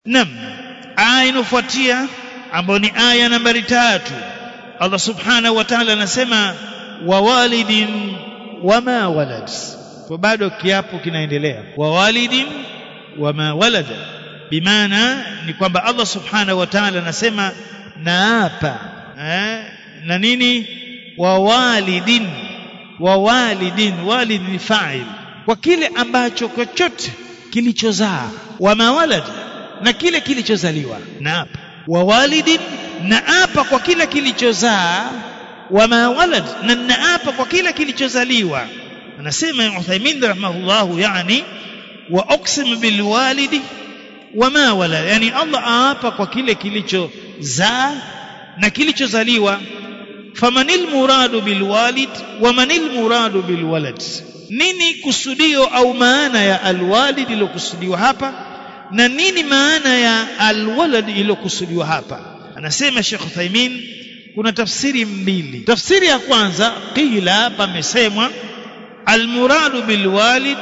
Naam, aya inofuatia ambayo ni aya nambari tatu, Allah subhanahu wa ta'ala anasema wa walidin wama walad. Kwa bado kiapo kinaendelea, wa walidin wama walada, bimaana ni kwamba Allah subhanahu wa ta'ala anasema naapa eh, na nini wa walidin wa walidin, walid ni fa'il, kwa kile ambacho chochote kilichozaa, wama walad na kile kilichozaliwa naapa wa walidin naapa kwa kila kilichozaa wama walad na naapa kwa kila kilichozaliwa anasema Uthaymin rahimahullahu yani wa uqsim bil walidi wama walad yani Allah aapa kwa kile kilichozaa na kilichozaliwa famanil muradu bil walid wamanil muradu bil walad nini kusudio au maana ya alwalid iliyokusudiwa hapa na nini maana ya alwalad iliyokusudiwa hapa anasema Sheikh Uthaymeen kuna tafsiri mbili tafsiri ya kwanza qila pamesemwa almuradu bilwalid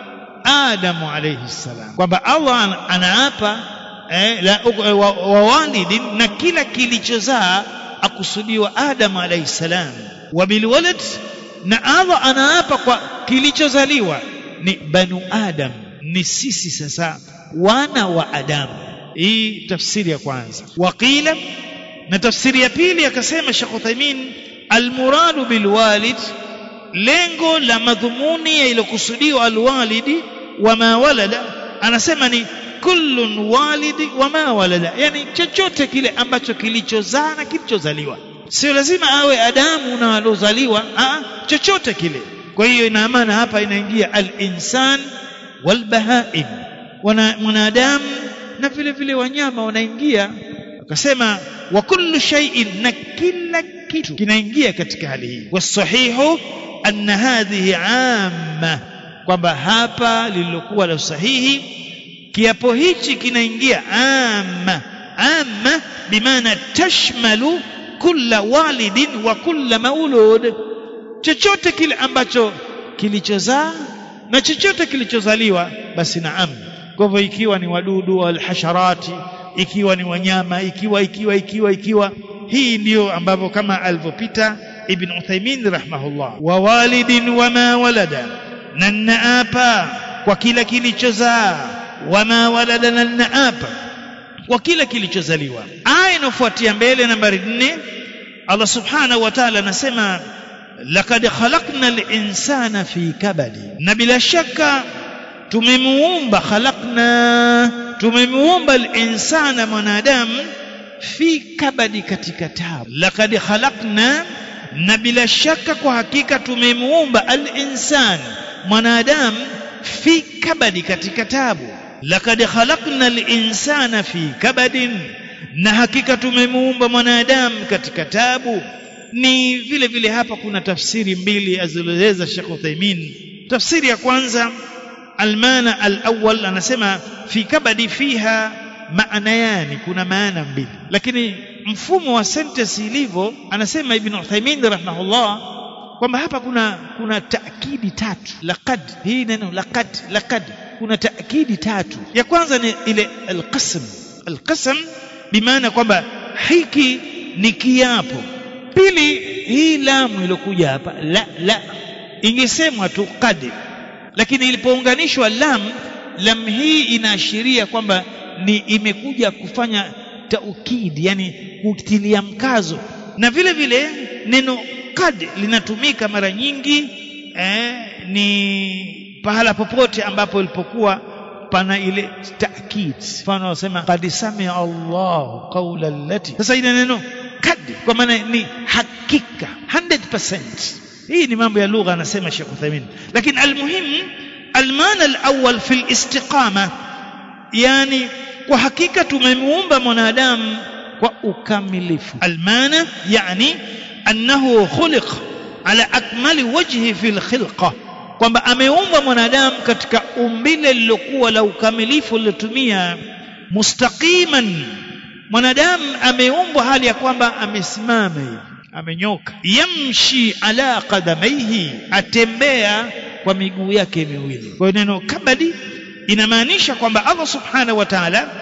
Adamu alayhi salam kwamba Allah anaapa eh, la, wa, wa walidin na kila kilichozaa akusudiwa Adamu alayhi salam wa bilwalad na Allah anaapa kwa kilichozaliwa ni banu Adam ni sisi sasa wana wa Adamu. Hii tafsiri ya kwanza. Waqila, na tafsiri ya pili akasema Sheikh Uthaymeen, almuradu bilwalid, lengo la madhumuni iliyokusudiwa alwalidi wama walada, anasema ni kullun walidi wama walada, yani chochote kile ambacho kilichozaa na kilichozaliwa. Sio lazima awe Adamu na alozaliwa, chochote kile. Kwa hiyo ina maana hapa inaingia al-insan wal-bahaim mwanadamu na vile vile wanyama wanaingia akasema wa kullu shay'in na kila kitu kinaingia katika hali hii wasahihu anna hadhihi amma kwamba hapa lililokuwa la sahihi kiapo hichi kinaingia amma amma bimaana tashmalu kulla walidin wa kulla maulud chochote kile ambacho kilichozaa na chochote kilichozaliwa basi naam kwa hivyo ikiwa ni wadudu alhasharati ikiwa ni wanyama ikiwa ikiwa ikiwa ikiwa hii ndiyo ambavyo kama alivyopita ibn Uthaymeen rahimahullah wa walidin wama walada na naapa kwa kila kilichozaa wama walada na naapa kwa kila kilichozaliwa aya inayofuatia mbele nambari 4 Allah subhanahu wa ta'ala anasema laqad khalaqna al-insana fi kabadi na bila shaka tumemuumba khalaqna tumemuumba al-insana mwanadamu fi kabadi katika tabu laqad khalaqna na bila shaka kwa hakika tumemuumba al-insan mwanadamu fi kabadi katika tabu laqad khalaqna al-insana fi kabadin na hakika tumemuumba mwanadamu katika tabu ni vile vile hapa kuna tafsiri mbili azieleza Sheikh Uthaymeen tafsiri ya kwanza almana alawwal anasema fi kabadi fiha maana yani kuna maana mbili lakini mfumo wa sentence ilivyo anasema ibn Uthaymeen rahimahullah kwamba hapa kuna kuna taakidi tatu laqad hii neno laqad laqad kuna taakidi tatu ya kwanza ni ile alqasm alqasm bimaana kwamba hiki ni kiapo pili hii lamu iliyokuja hapa la la ingesemwa tu qad lakini ilipounganishwa lam lam hii inaashiria kwamba ni imekuja kufanya taukidi yani kutilia mkazo na vile vile neno kad linatumika mara nyingi eh, ni pahala popote ambapo ilipokuwa pana ile taakid mfano wasema qad samia Allah qawla allati sasa ile neno kad kwa maana ni hakika 100% hii ni mambo ya lugha anasema Sheikh Uthaymeen lakini almuhim almana alawwal fi alistiqama yani kwa hakika tumemuumba mwanadamu kwa ukamilifu almana yani annahu khuliq ala akmali wajhi fi alkhilqa kwamba ameumbwa mwanadamu katika umbile lilokuwa la ukamilifu lilotumia mustaqiman mwanadamu ameumbwa hali ya kwamba amesimama hivi amenyoka yamshi ala qadamaihi atembea kwa miguu yake miwili kwa neno kabadi inamaanisha kwamba Allah subhanahu wa ta'ala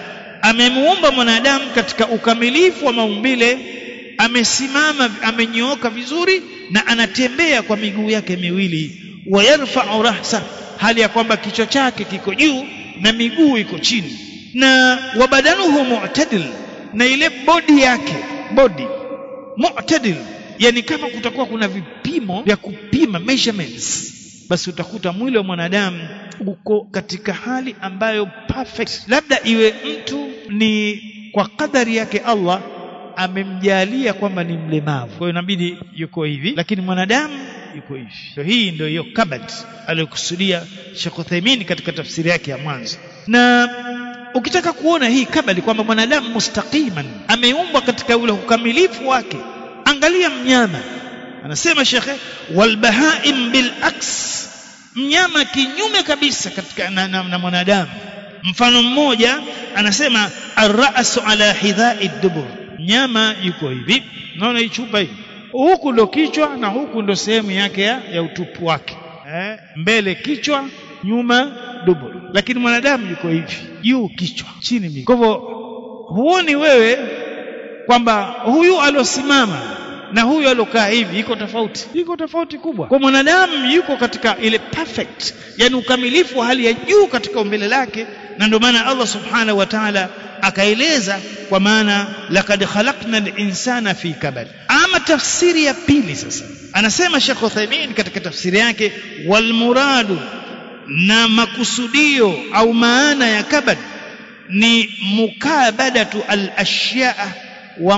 amemuumba mwanadamu katika ukamilifu wa maumbile amesimama amenyooka vizuri na anatembea kwa miguu yake miwili wayarfa'u rahsa hali ya kwamba kichwa chake kiko juu na miguu iko chini na wabadanuhu mu'tadil na ile bodi yake bodi mu'tadil yani kama kutakuwa kuna vipimo vya kupima measurements basi utakuta mwili wa mwanadamu uko katika hali ambayo perfect labda iwe mtu ni kwa kadari yake Allah amemjalia kwamba ni mlemavu kwa hiyo inabidi yuko hivi lakini mwanadamu yuko hivi so hii ndio hiyo kabad aliyokusudia Sheikh Uthaymeen katika tafsiri yake ya mwanzo na ukitaka kuona hii kabali kwamba mwanadamu mustaqiman ameumbwa katika ule ukamilifu wake angalia mnyama anasema shekhe walbahaim bil aks mnyama kinyume kabisa katika na, na, na mwanadamu mfano mmoja anasema arrasu ala hidhai dubur mnyama yuko hivi naona hii chupa hii huku ndo kichwa na huku ndo sehemu yake ya, ya utupu wake eh, mbele kichwa nyuma dubur lakini mwanadamu yuko hivi juu kichwa chini miguu kwa hivyo huoni wewe kwamba huyu aliosimama na huyu aliokaa hivi iko tofauti iko tofauti kubwa kwa mwanadamu yuko katika ile perfect yani ukamilifu wa hali ya juu katika umbile lake na ndio maana Allah subhanahu wa ta'ala akaeleza kwa maana laqad khalaqna al-insana fi kabad ama tafsiri ya pili sasa anasema Sheikh Uthaymeen katika tafsiri yake wal muradu na makusudio au maana ya kabad ni mukabadatu al-ashya'a wa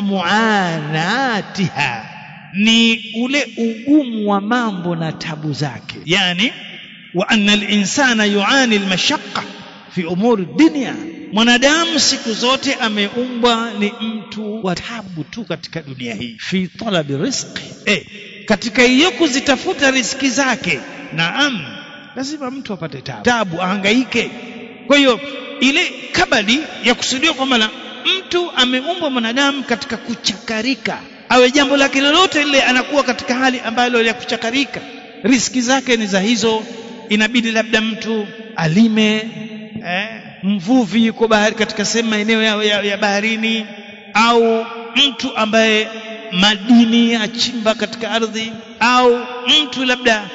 muanatiha ni ule ugumu wa mambo na tabu zake yani wa anna al-insana yuani al-mashaqqa fi umuri dunya mwanadamu siku zote ameumbwa ni mtu wa tabu tu katika dunia hii fi talabi rizqi eh katika hiyo kuzitafuta riziki zake naam lazima mtu apate tabu tabu ahangaike kwa hiyo ile kabadi ya kusudiwa kwamba mtu ameumbwa mwanadamu katika kuchakarika awe jambo lake lolote lile anakuwa katika hali ambayo ya kuchakarika riski zake ni za hizo inabidi labda mtu alime eh, mvuvi yuko bahari katika sehemu maeneo ya, ya, ya baharini au mtu ambaye madini achimba katika ardhi au mtu labda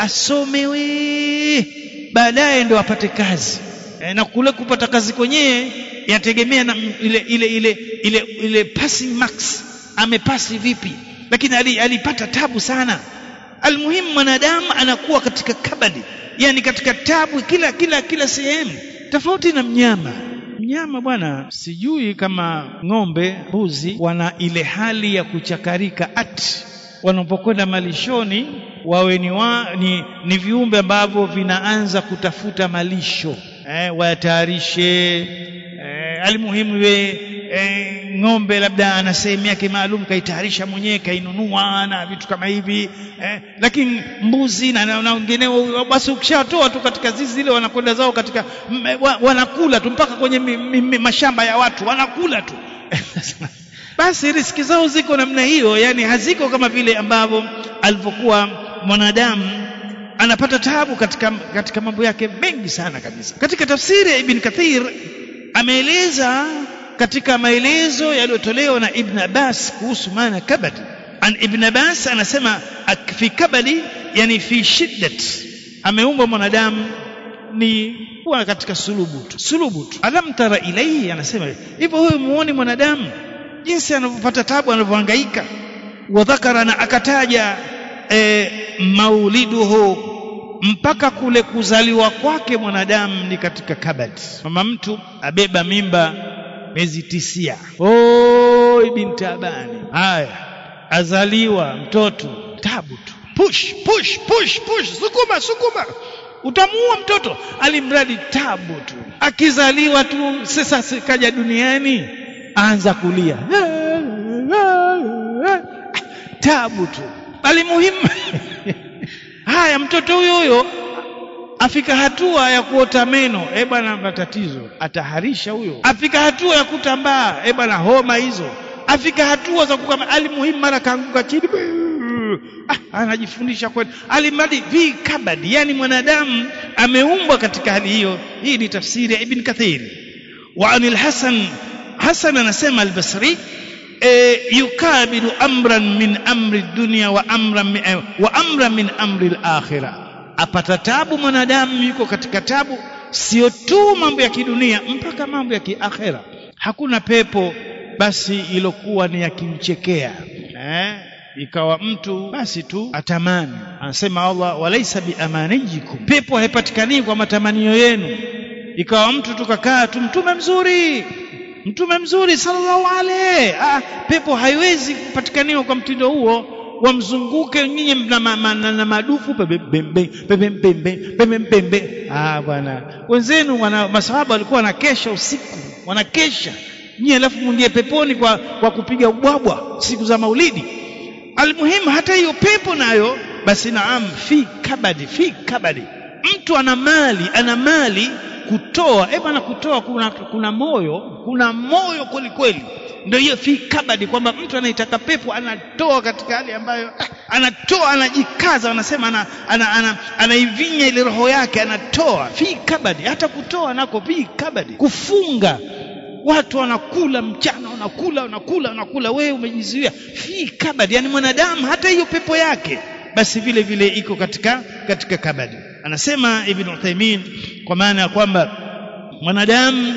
asomewe baadaye ndo apate kazi e, na kule kupata kazi kwenyewe yategemea na ile ile ile ile ile passing marks amepasi vipi lakini alipata tabu sana almuhimu mwanadamu anakuwa katika kabadi yani katika tabu kila kila kila sehemu tofauti na mnyama mnyama bwana sijui kama ng'ombe mbuzi wana ile hali ya kuchakarika ati wanapokwenda malishoni wawe ni, wa, ni, ni viumbe ambavyo vinaanza kutafuta malisho eh, wayatayarishe eh, alimuhimu iwe eh, ng'ombe labda ana sehemu yake maalum kaitayarisha mwenyewe kainunua na vitu kama hivi eh, lakini mbuzi na, na wengineo basi ukishatoa tu katika zizi zile wanakwenda zao katika m, wa, wanakula tu mpaka kwenye mi, mi, mi, mashamba ya watu wanakula tu basi riski zao ziko namna hiyo yani haziko kama vile ambavyo alivyokuwa mwanadamu anapata tabu katika, katika mambo yake mengi sana kabisa katika tafsiri ya ibn kathir ameeleza katika maelezo yaliyotolewa na ibn abbas kuhusu maana kabad an ibn abbas anasema fi kabali yani fi shiddat ameumbwa mwanadamu ni kuwa katika sulubu tu sulubu tu alam tara ilaihi anasema hivyo huyo muone mwanadamu jinsi anavyopata tabu anavyohangaika wa dhakara na akataja e, mauliduhu mpaka kule kuzaliwa kwake mwanadamu ni katika kabad mama mtu abeba mimba miezi tisia oi binti abani haya azaliwa mtoto tabu tu push push push push sukuma sukuma utamuua mtoto alimradi tabu tu akizaliwa tu sasa kaja duniani anza kulia tabu tu bali muhimu haya mtoto huyo huyo afika hatua ya kuota meno eh bwana matatizo ataharisha huyo afika hatua ya kutambaa eh bwana homa hizo afika hatua za kukama alimuhimu mara kaanguka chini ah, anajifundisha kweli alimradi vi kabadi yani mwanadamu ameumbwa katika hali hiyo hii ni tafsiri ya ibn kathir wa anil hasan Hasan anasema al-Basri e, yukabilu amran min amri dunya wa amran min, eh, wa amran min amri al-akhirah apata tabu mwanadamu yuko katika tabu sio tu mambo ya kidunia mpaka mambo ya kiakhera hakuna pepo basi ilokuwa ni yakimchekea eh ikawa mtu basi tu atamani anasema Allah walaisa biamanijikum pepo haipatikani kwa matamanio yenu ikawa mtu tukakaa tu mtume mzuri mtume mzuri sallallahu alaihi ah, pepo haiwezi kupatikaniwa kwa mtindo huo wamzunguke nyinyi na, ma, ma, na, na madufu pembembembe ah bwana wenzenu wana masahaba walikuwa wanakesha usiku wanakesha nyinyi alafu mwingie peponi kwa, kwa kupiga ubwabwa siku za maulidi almuhimu hata hiyo pepo nayo basi naam fi kabadi fi kabadi mtu ana mali ana mali kutoa eh bwana kutoa kuna, kuna moyo kuna moyo kweli kweli ndio hiyo fi kabadi kwamba mtu anaitaka pepo anatoa katika hali ambayo ah, anatoa anajikaza wanasema ana, ana, ana, anaivinya ile roho yake anatoa fi kabadi hata kutoa nako fi kabadi kufunga watu wanakula mchana wanakula wanakula wanakula wewe umejizuia fi kabadi yani mwanadamu hata hiyo pepo yake basi vile vile iko katika katika kabadi anasema ibn Uthaymeen kwa maana ya kwamba mwanadamu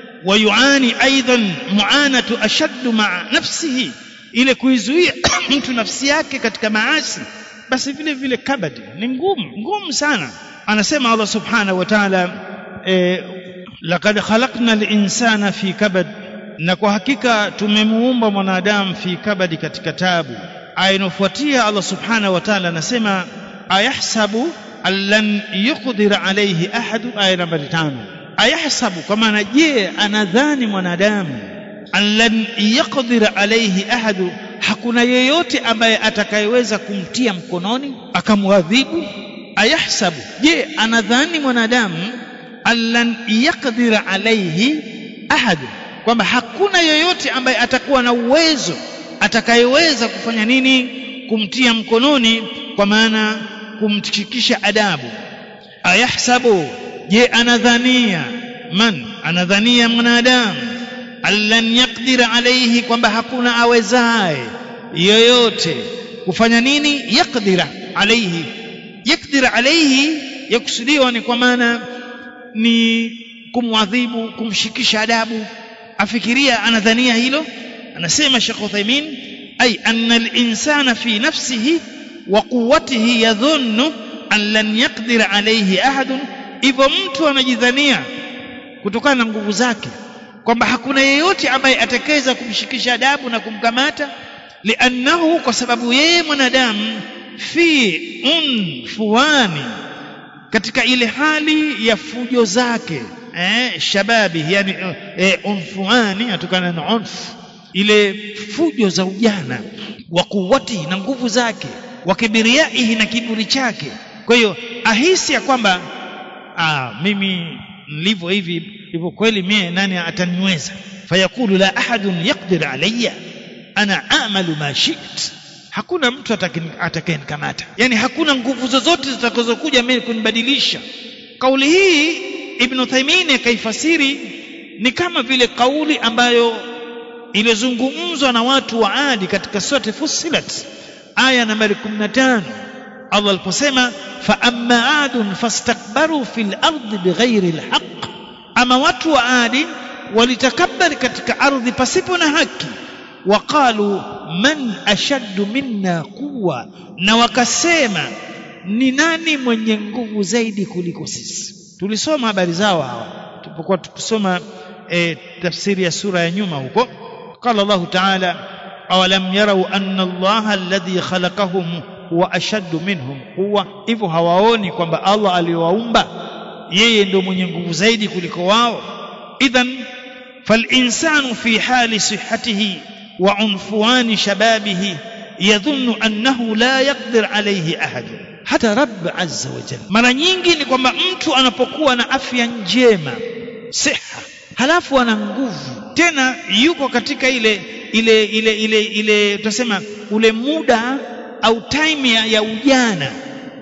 wayuani aidan muanatu ashaddu maa nafsihi ile kuizuia mtu nafsi yake katika maasi basi vile vile kabadi ni ngumu ngumu sana anasema Allah subhanahu wa ta'ala eh, laqad khalaqna al-insana fi kabad na kwa hakika tumemuumba mwanadamu fi kabadi katika tabu aya inofuatia Allah subhanahu wa ta'ala anasema ayahsabu allan yuqdir alayhi ahadu aya nambari tano ayahsabu kwa maana je anadhani mwanadamu allan yaqdir alayhi ahadu hakuna yeyote ambaye atakayeweza kumtia mkononi akamwadhibu ayahsabu je anadhani mwanadamu allan yaqdir alayhi ahadu kwamba hakuna yoyote ambaye atakuwa na uwezo atakayeweza kufanya nini kumtia mkononi kwa maana kumshikisha adabu ayahsabu je anadhania man anadhania mwanadamu allan yaqdir alayhi kwamba hakuna awezaye yoyote kufanya nini yaqdira alayhi yaqdir alayhi yakusudiwa ni kwa maana ni kumwadhibu kumshikisha adabu afikiria anadhania hilo anasema Sheikh Uthaymeen ay anna al-insana fi nafsihi wa quwwatihi yadhunnu an lan yaqdir alayhi ahadun hivyo mtu anajidhania kutokana na nguvu zake kwamba hakuna yeyote ambaye atakayeweza kumshikisha adabu na kumkamata liannahu kwa sababu yeye mwanadamu fi unfuani katika ile hali ya fujo zake eh, shababi yani eh, unfuani atokana na unfu ile fujo za ujana wa kuwati na nguvu zake wa kibiriaihi na kiburi chake kwa hiyo ahisi ya kwamba ah, mimi nilivyo hivi hivyo kweli mie nani ataniweza fayakulu la ahadun yaqdir alayya ana amalu ma shi't hakuna mtu atakayenikamata yani hakuna nguvu zozote zitakazokuja mimi kunibadilisha kauli hii ibn Uthaymeen akaifasiri ni kama vile kauli ambayo ilizungumzwa na watu wa Adi katika sura Fussilat aya nambari 15 Allah aliposema fa amma adun fastakbaru fil ardi bighairi alhaq ama watu wa Adi walitakabari katika ardhi pasipo na haki waqalu man ashaddu minna quwwa na wakasema ni nani mwenye nguvu zaidi kuliko sisi tulisoma habari zao hawa tulipokuwa tukisoma e, tafsiri ya sura ya nyuma huko qala Allah ta'ala awalam yarau anna Allah alladhi khalaqahum huwa ashaddu minhum quwwa hivyo hawaoni kwamba Allah aliyowaumba yeye ndio mwenye nguvu zaidi kuliko wao idhan فالإنسان في حال صحته وعنفوان شبابه يظن أنه لا يقدر عليه أحد hata rabb azza wa jalla mara nyingi ni kwamba mtu anapokuwa na afya njema siha halafu ana nguvu tena yuko katika ile ile ile ile ile tutasema ule muda au time ya, ya ujana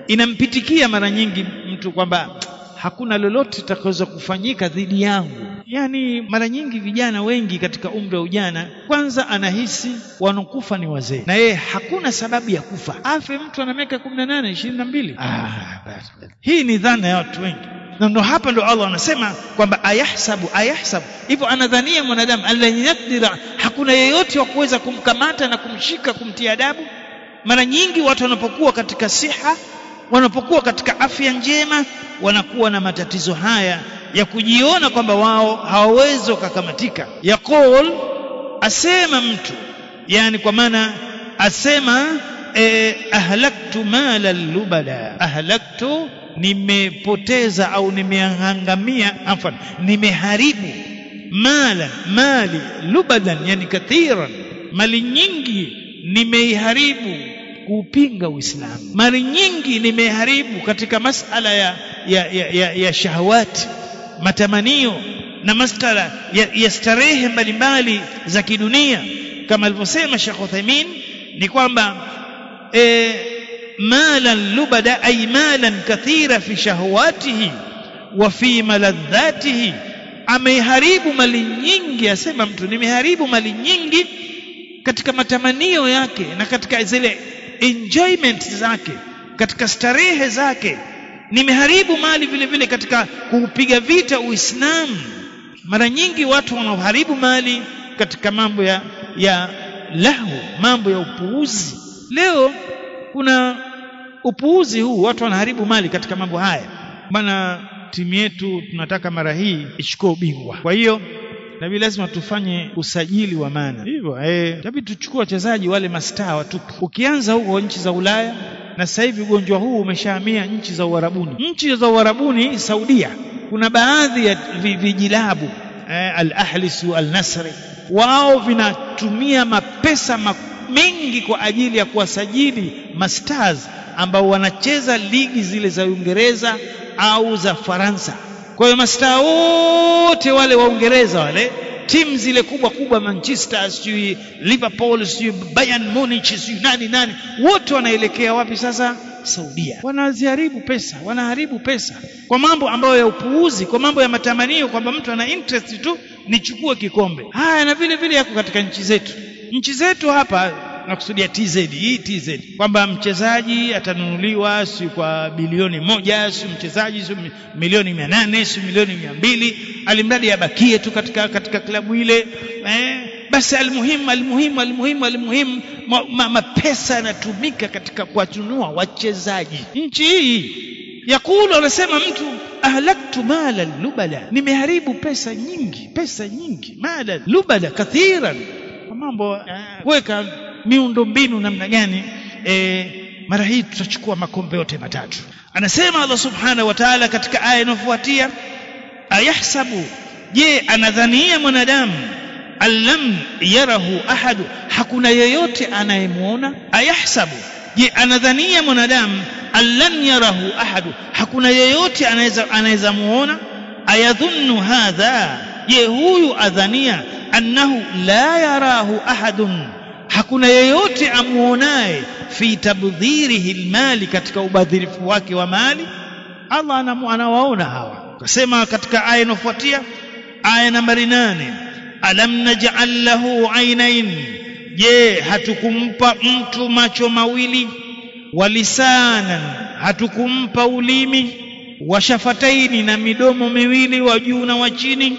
inampitikia mara nyingi mtu kwamba hakuna lolote litakaweza kufanyika dhidi yangu yani mara nyingi vijana wengi katika umri wa ujana kwanza anahisi wanakufa ni wazee na yeye hakuna sababu ya kufa afe mtu ana miaka 18 22 ah, basi. hii ni dhana ya watu wengi na ndo hapa ndo Allah anasema kwamba ayahsabu ayahsabu hivyo anadhania mwanadamu allan yakdira hakuna yeyote wa kuweza kumkamata na kumshika kumtia adabu mara nyingi watu wanapokuwa katika siha wanapokuwa katika afya njema wanakuwa na matatizo haya ya kujiona kwamba wao hawawezi wakakamatika yaqul asema mtu yani kwa maana asema eh, ahlaktu mala lubada ahlaktu nimepoteza au nimeangamia afwan nimeharibu mala mali lubadan yani kathiran mali nyingi nimeiharibu kuupinga Uislamu. Mali nyingi nimeharibu katika masala ya, ya, ya, ya, ya shahawati, matamanio na masala ya, ya starehe mbalimbali za kidunia, kama alivyosema Sheikh Uthaymeen ni kwamba e, malan lubada ay malan kathira fi shahawatihi wa fi maladhatihi, ameharibu mali nyingi. Asema mtu nimeharibu mali nyingi katika matamanio yake na katika zile enjoyment zake katika starehe zake nimeharibu mali vile vile katika kuupiga vita uislamu mara nyingi watu wanaoharibu mali katika mambo ya ya lahu mambo ya upuuzi leo kuna upuuzi huu watu wanaharibu mali katika mambo haya bana timu yetu tunataka mara hii ichukue ubingwa kwa hiyo nabii lazima tufanye usajili wa maana hivyo eh tabii tuchukue wachezaji wale mastaa watupu ukianza huko nchi za Ulaya na sasa hivi ugonjwa huu umeshahamia nchi za Uarabuni nchi za Uarabuni Saudia kuna baadhi ya vijilabu eh, al-Ahlisu al-Nasri wao vinatumia mapesa mengi kwa ajili ya kuwasajili masters ambao wanacheza ligi zile za Uingereza au za Faransa kwa hiyo mastaa wote wale wa Uingereza wale timu zile kubwa kubwa Manchester sijui Liverpool sijui Bayern Munich sijui nani nani wote wanaelekea wapi sasa Saudia wanaziharibu pesa wanaharibu pesa kwa mambo ambayo ya upuuzi kwa mambo ya matamanio kwamba mtu ana interest tu nichukue kikombe haya na vile vile yako katika nchi zetu nchi zetu hapa nakusudia TZ hii TZ kwamba mchezaji atanunuliwa si kwa bilioni moja si mchezaji si milioni mia nane si milioni mia mbili alimradi abakie tu katika katika klabu ile eh, basi almuhimu almuhimu almuhimu almuhimu mapesa yanatumika katika kuwatunua wachezaji nchi hii yakulu anasema mtu ahlaktu mala lubala nimeharibu pesa nyingi pesa nyingi mala lubala kathiran mambo kuweka miundo mbinu namna gani e, mara hii tutachukua makombe yote matatu anasema Allah subhanahu wa ta'ala katika aya inayofuatia ayahsabu je anadhania mwanadamu allam yarahu ahadu hakuna yeyote anayemwona ayahsabu je anadhania mwanadamu allan yarahu ahadu hakuna yeyote anaweza anaweza muona ayadhunnu hadha je huyu adhania annahu la yarahu ahadun hakuna yeyote amuonaye fi tabdhirihi almali katika ubadhirifu wake wa mali Allah anawaona hawa akasema katika aya inayofuatia aya nambari nane alam naj'al lahu ainain je hatukumpa mtu macho mawili walisanan hatukumpa ulimi washafataini na midomo miwili wa juu na wa chini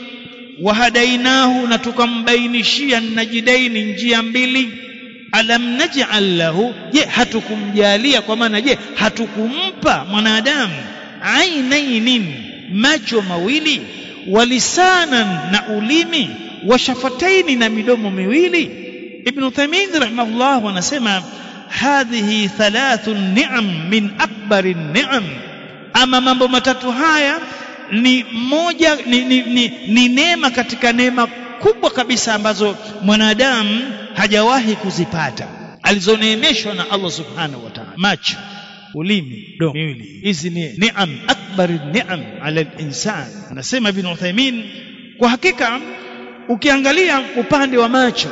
wahadainahu na tukambainishia najidaini njia mbili alam naj'al lahu je hatukumjalia kwa maana je hatukumpa mwanadamu ainainin macho mawili walisanan na ulimi washafataini na midomo miwili ibn Uthaymeen rahimahullah anasema hadhihi thalathu ni'am min akbari ni'am ama mambo matatu haya ni moja ni, ni, ni, ni neema katika neema kubwa kabisa ambazo mwanadamu hajawahi kuzipata alizoneemeshwa na Allah subhanahu wa ta'ala macho ulimi domo miwili hizi ni ni'am akbari ni'am ala al-insan anasema ibn Uthaymeen kwa hakika ukiangalia upande wa macho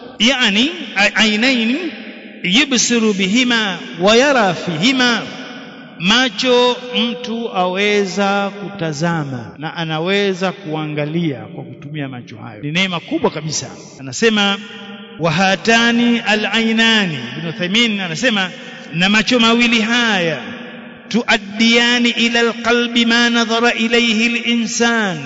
yani ainain yubsiru bihima wa yara fihima macho mtu aweza kutazama na anaweza kuangalia kwa kutumia macho hayo ni neema kubwa kabisa anasema wahatani alainani ibn Uthaymeen anasema na macho mawili haya tuaddiani ila alqalbi ma nadhara ilayhi linsan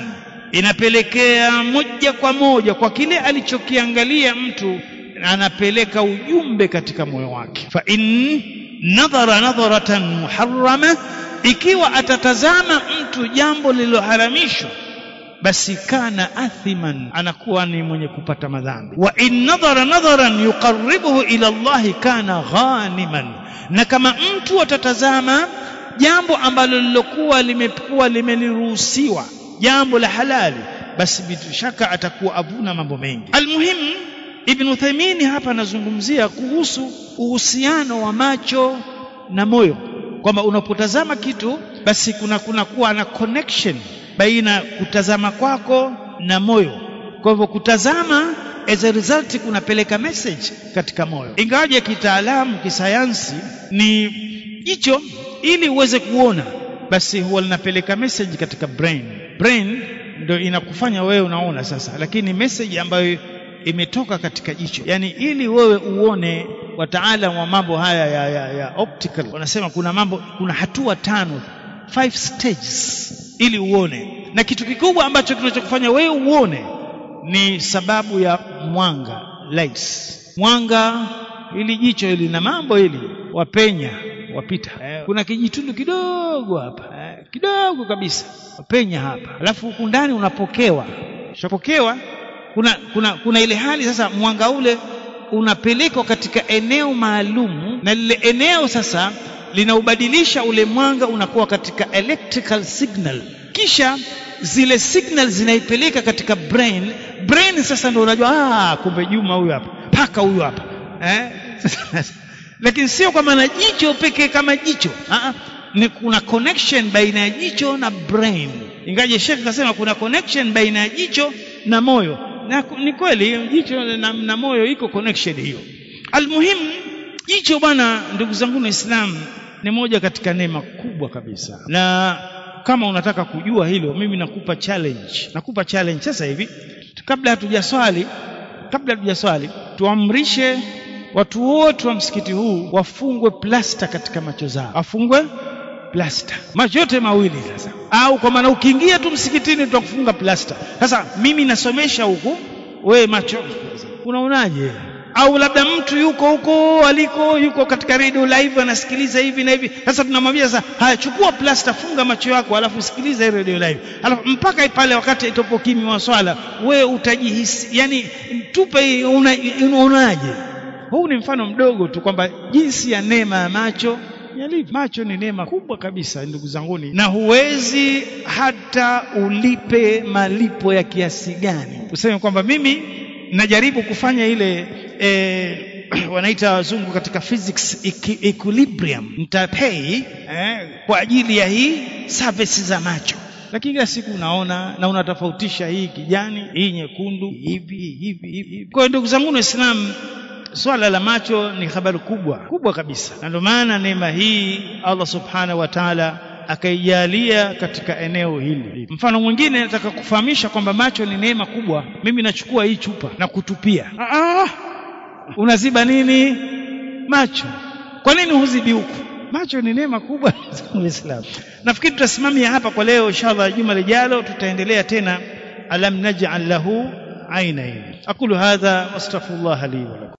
inapelekea moja kwa moja kwa kile alichokiangalia mtu anapeleka ujumbe katika moyo wake fa in nadhara nadharatan muharrama ikiwa atatazama mtu jambo lililoharamishwa basi kana athiman anakuwa ni mwenye kupata madhambi wa in nadhara nadharan yuqarribuhu ila Allah kana ghaniman na kama mtu atatazama jambo ambalo lilokuwa limekuwa limeliruhusiwa jambo la halali basi bila shaka atakuwa avuna mambo mengi almuhimu Ibn Uthaymeen hapa anazungumzia kuhusu uhusiano wa macho na moyo kwamba unapotazama kitu basi kuna kuna kuwa na connection baina kutazama kwako na moyo kwa hivyo kutazama as a result kunapeleka message katika moyo ingawaje kitaalamu kisayansi ni jicho ili uweze kuona basi huwa linapeleka message katika brain brain ndio inakufanya wewe unaona sasa lakini message ambayo imetoka katika jicho yani ili wewe uone wataalamu wa mambo haya ya, ya, ya optical wanasema kuna mambo kuna hatua tano five stages ili uone na kitu kikubwa ambacho kinachokufanya wewe uone ni sababu ya mwanga lights mwanga ili jicho hili na mambo hili wapenya wapita eh, kuna kijitundu kidogo hapa eh, kidogo kabisa wapenya hapa alafu huku ndani unapokewa ushapokewa kuna, kuna, kuna ile hali sasa mwanga ule unapelekwa katika eneo maalum na lile eneo sasa linaubadilisha ule mwanga unakuwa katika electrical signal kisha zile signal zinaipeleka katika brain brain sasa ndio unajua ah kumbe Juma huyu hapa paka huyu hapa eh lakini sio kwa maana jicho pekee kama jicho ah ni kuna connection baina ya jicho na brain ingaje Sheikh kasema kuna connection baina ya jicho na moyo na ni kweli jicho na, na moyo iko connection hiyo almuhimu jicho bwana ndugu zangu waislamu ni moja katika neema kubwa kabisa na kama unataka kujua hilo mimi nakupa challenge nakupa challenge sasa hivi kabla hatujaswali kabla hatujaswali tuamrishe watu wote wa msikiti huu wafungwe plasta katika macho zao afungwe plasta macho yote mawili sasa au kwa maana ukiingia tu msikitini tutakufunga plasta sasa mimi nasomesha huku we macho unaonaje au labda mtu yuko huko aliko yuko katika radio live anasikiliza hivi na hivi sasa tunamwambia sasa haya chukua plasta funga macho yako alafu sikiliza hii radio live alafu mpaka pale wakati itopo kimi wa swala we utajihisi yani tupe unaonaje una huu ni mfano mdogo tu kwamba jinsi ya neema ya macho yalivyo macho ni neema kubwa kabisa ndugu zanguni na huwezi hata ulipe malipo ya kiasi gani useme kwamba mimi najaribu kufanya ile eh, wanaita wazungu katika physics equilibrium nitapay eh, kwa ajili ya hii service za macho lakini kila siku unaona na unatofautisha hii kijani hii nyekundu hivi hivi hivi kwa hiyo ndugu zangu waislamu swala la macho ni habari kubwa kubwa kabisa na ndio maana neema hii Allah subhanahu wa ta'ala akaijalia katika eneo hili mfano mwingine nataka kufahamisha kwamba macho ni neema kubwa mimi nachukua hii chupa na kutupia ah, unaziba nini macho kwa nini huzibi huku macho ni neema kubwa Uislamu nafikiri tutasimamia hapa kwa leo inshallah juma lijalo tutaendelea tena alam naj'al lahu ainain aqulu hadha wastaghfirullah li wa lakum